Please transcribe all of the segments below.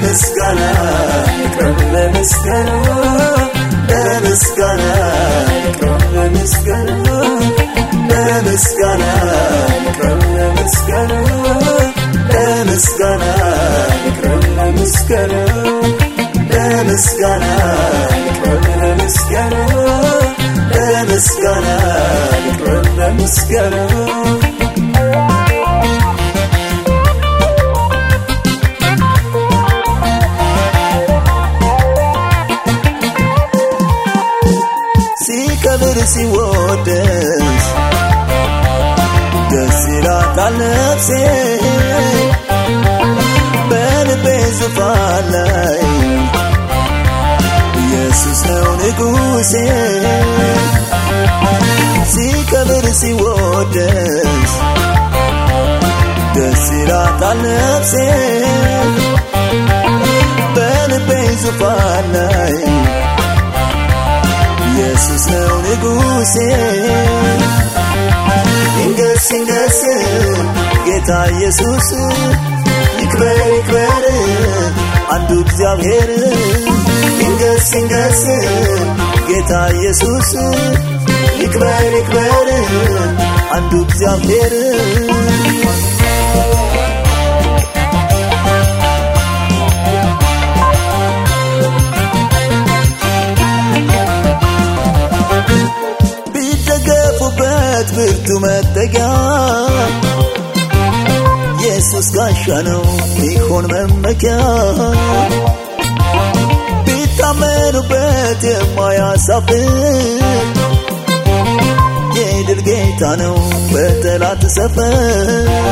ለምስጋና ይቅረብ ለምስጋና ለምስጋና ይቅረብ ለምስጋና ለምስጋና ይቅረብ ለምስጋና ለምስጋና ይቅረብ ለምስጋና ለምስጋና ይቅረብ ለምስጋና ለምስጋና ይቅረብ ለምስጋና ሲከብር ሲወደስ ደስ ይላታል ነፍሴ በልቤ ዙፋን ላይ ኢየሱስ ነው ንጉሴ ሲከብር ሲወደስ ደስ ይላታል ነፍሴ በልቤ ዙፋን ላይ ኢየሱስ ነው ንጉሴ ይንገስ ይንገስ ጌታ ኢየሱስ ይክበር ይክበር አንዱ እግዚአብሔር ይንገስ ይንገስ ጌታ ኢየሱስ ይክበር ይክበር አንዱ እግዚአብሔር ቢደገፉበት ብርቱ መጠጊያ ኢየሱስ ጋሻ ነው ሚሆን መመኪያ ቢታመኑበት የማያሳፍር የድል ጌታ ነው በጠላት ሰፈር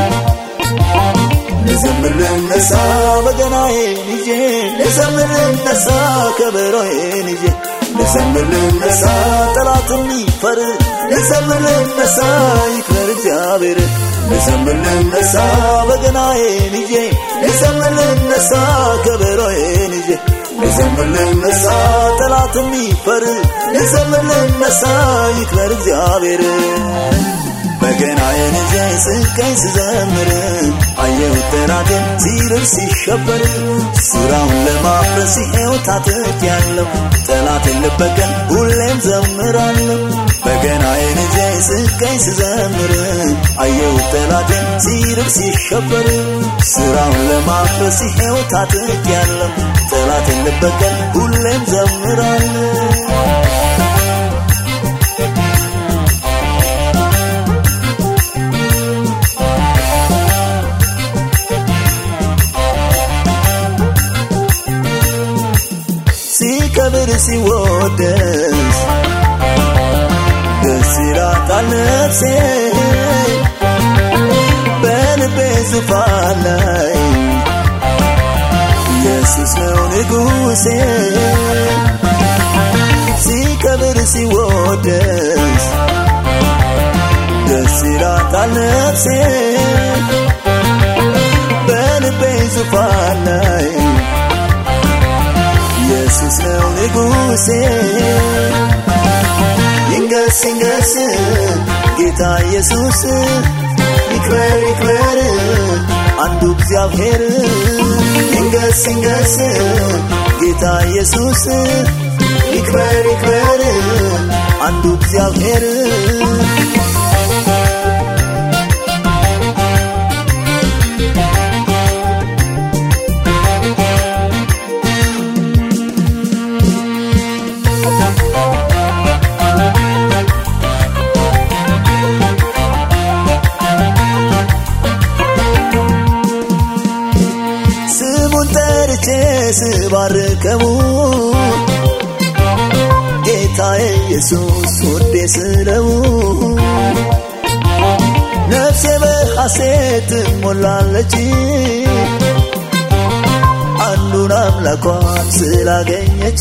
ልዘምር ልነሳ በገናዬን ይዤ ልዘምር ልነሳ ከበሮዬን ይዤ ልዘምር ልነሳ ጠላት የሚፈር ልዘምር ልነሳ ይክበር እግዚአብሔር ልዘምር ልነሳ በገናዬን ይዤ ልዘምር ልነሳ ከበሮዬን ይዤ ልዘምር ልነሳ ጠላት የሚፈር ልዘምር ልነሳ ይክበር እግዚአብሔር በገናዬን ይዤ ስቀኝ ስዘምር አየሁት ጠላቴን ሲርር ሲሸበር ሥራውን ለማፍረስ ይሄው ታጥቄያለሁ ጠላቴን ልበቀል ሁሌም ዘምራለሁ በገናዬን ይዤ ስቀኝ ስዘምር አየሁት ጠላቴን ሲርር ሲሸበር ሥራውን ለማፍረስ ይሄው ታጥቄያለሁ ጠላቴን ልበቀል ሁሌም ዘምራለሁ ሲከብር ሲወደስ ደስ ይላታል ነፍሴ በልቤ ዙፋን ላይ ኢየሱስ ነው ንጉሴ ሲከብር ሲወደስ ደስ ይላታል ነፍሴ በልቤ ዙፋን ላይ ኢየሱስ ነው ንጉሴ ይንገስ ይንገስ ጌታ ኢየሱስ ይክበር ይክበር አንዱ እግዚአብሔር ይንገስ ይንገስ ጌታ ኢየሱስ ይክበር ይክበር አንዱ እግዚአብሔር ስሙን ጠርቼ ስባርከው ጌታዬ ኢየሱስ ወዴ ስለው ነፍሴ በሐሴት ሞላለች አንዱን አምላኳን ስላገኘች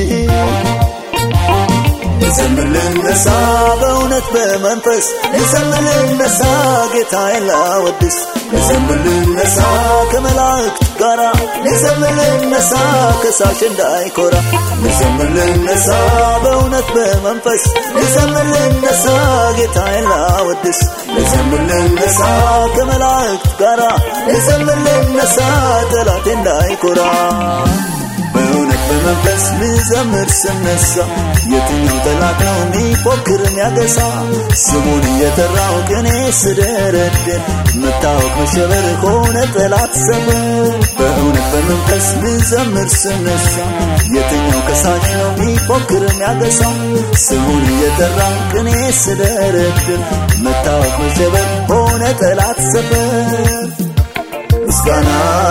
ልዘምር ልነሳ በእውነት በመንፈስ ልዘምር ልነሳ ጌታዬን ላወድስ ልዘምር ልነሳ ከመላእክት ጋራ ልዘምር ልነሳ ከሳሽ እንዳይኮራ ልዘምር ልነሳ በእውነት በመንፈስ ልዘምር ልነሳ ጌታዬን ላወድስ ልዘምር ልነሳ ከመላእክት ጋራ ልዘምር ልነሳ ያገሳ ጠላቴ እንዳይኮራ በእውነት በመንፈስ ልዘምር ስነሳ የትኛው ጠላት ነው የሚፎክር የሚያገሳ ስሙን እየጠራው ቅኔ ስደረድር መታወቅ መሸበር ሆነ ጠላት ሰበር በእውነት በመንፈስ ልዘምር ስነሳ የትኛው ከሳሽ ነው የሚፎክር የሚያገሳ ስሙን እየጠራው ቅኔ ስደረድር መታወቅ መሸበር ሆነ ጠላት ሰበር ምስጋና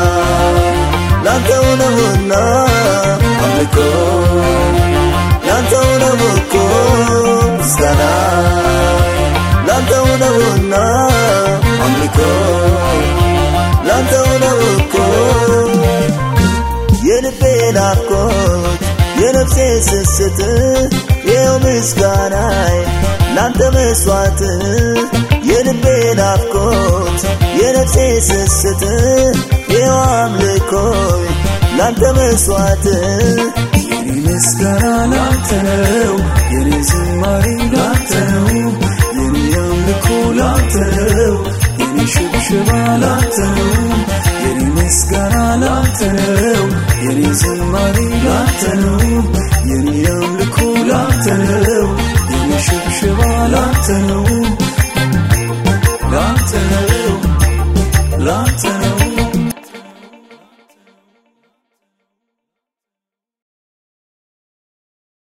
ላንተው ነውና አምልኮ ላንተው ነው እኮ ምስጋና ላንተው ነውና አምልኮ ላንተው ነው እኮ የልቤ ናፍቆት የነፍሴ ስስት ይኸው ምስጋናይ ላንተ መስዋዕት የልቤ ናፍቆት የነፍሴ ስስት ይኸው አምልኮይ ላንተ መስዋዕት የኔ ምስጋና ላንተ ነው፣ የኔ ዝማሬ ላንተ ነው፣ የኔ አምልኮ ላንተ ነው፣ የኔ ሽብሸባ ላንተ ነው፣ የኔ ምስጋና ላንተ ነው፣ የኔ ዝማሬ ላንተ ነው፣ የኔ አምልኮ ላንተ ነው፣ የኔ ሽብሸባ ላንተ ነው፣ ላንተ ነው፣ ላንተ ነው